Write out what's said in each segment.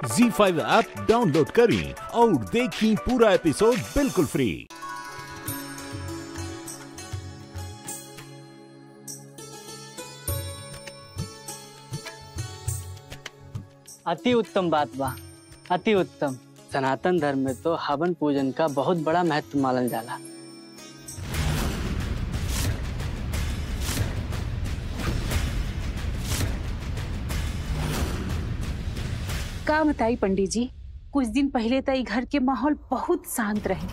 जी five app download करें और देखें पूरा एपिसोड बिल्कुल फ्री अति उत्तम बात बा अति उत्तम सनातन धर्म में तो हवन पूजन का बहुत बड़ा महत्व मानल जाला का बताई पंडित जी कुछ दिन पहले तो ई घर के माहौल बहुत शांत रहे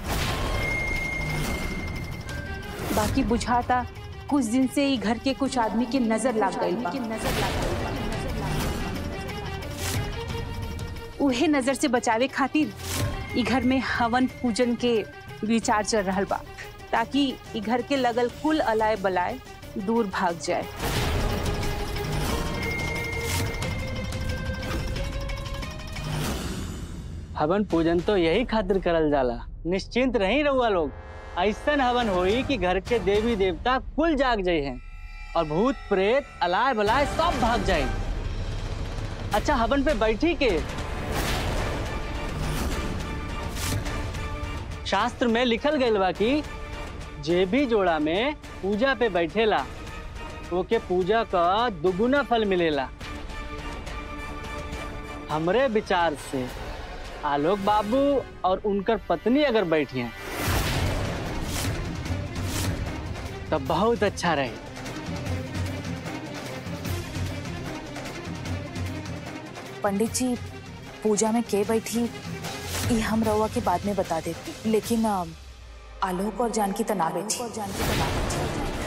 बाकी बुझाता कुछ दिन से ई घर के कुछ आदमी के नजर लग गई बा उहे नजर से बचावे खातिर ई घर में हवन पूजन के विचार चल रहल बा ताकि ई घर के लगल कुल अलाय बलाय दूर भाग जाए हवन पूजन तो यही खातिर करल जाला निश्चिंत रही रहुआ लोग ऐसन हवन होई कि घर के देवी देवता कुल जाग जाये हैं और भूत प्रेत अलाय बलाय सब भाग जाए अच्छा हवन पे बैठी के शास्त्र में लिखल गईल बा कि जे भी जोड़ा में पूजा पे बैठेला ओके पूजा का दुगुना फल मिलेला हमरे विचार से आलोक बाबू और उनकर पत्नी अगर बैठी हैं तो बहुत अच्छा रहे पंडित जी पूजा में के बैठी ये हम रउआ के बाद में बता देती लेकिन अ, आलोक और जानकी तना बैठी और जानकी तना बैठी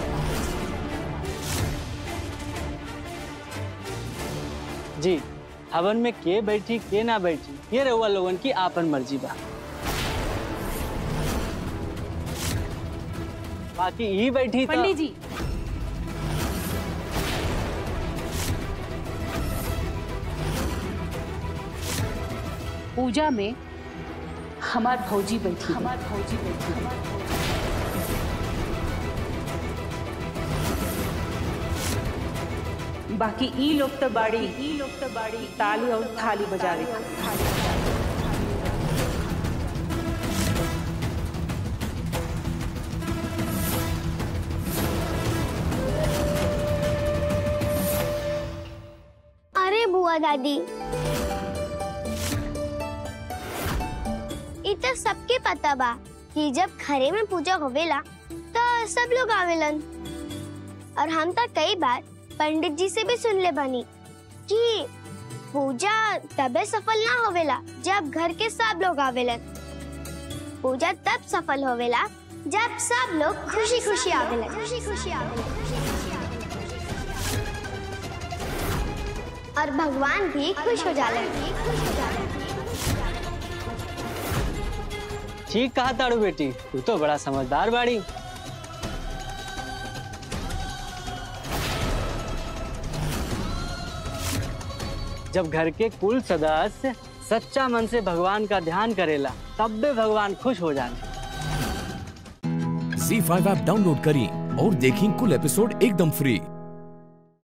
जी हवन में के बैठी के ना बैठी ये रहुआ लोगन की आपन मर्जी बा बाकी ही बैठी तो पंडित जी पूजा में हमार भौजी बैठी हमार भौजी बैठी बाकी ई लोग तो बाड़ी ई लोग तो बाड़ी ताली और थाली बजावे अरे बुआ दादी इ तो सबके पता बा कि जब घरे में पूजा होवेला तो सब लोग आवेलन और हम तो कई बार पंडित जी से भी सुन ले बनी कि पूजा तबे सफल ना होवेला जब घर के सब लोग आवेलन पूजा तब सफल होवेला जब सब लोग खुशी खुशी आवेलन खुशी खुशी आवेलन और भगवान भी खुश हो जाले ठीक कहा ताड़ू बेटी तू तो बड़ा समझदार बाड़ी जब घर के कुल सदस्य सच्चा मन से भगवान का ध्यान करेला तब भी भगवान खुश हो जाने जी फाइव ऐप डाउनलोड करें और देखें कुल एपिसोड एकदम फ्री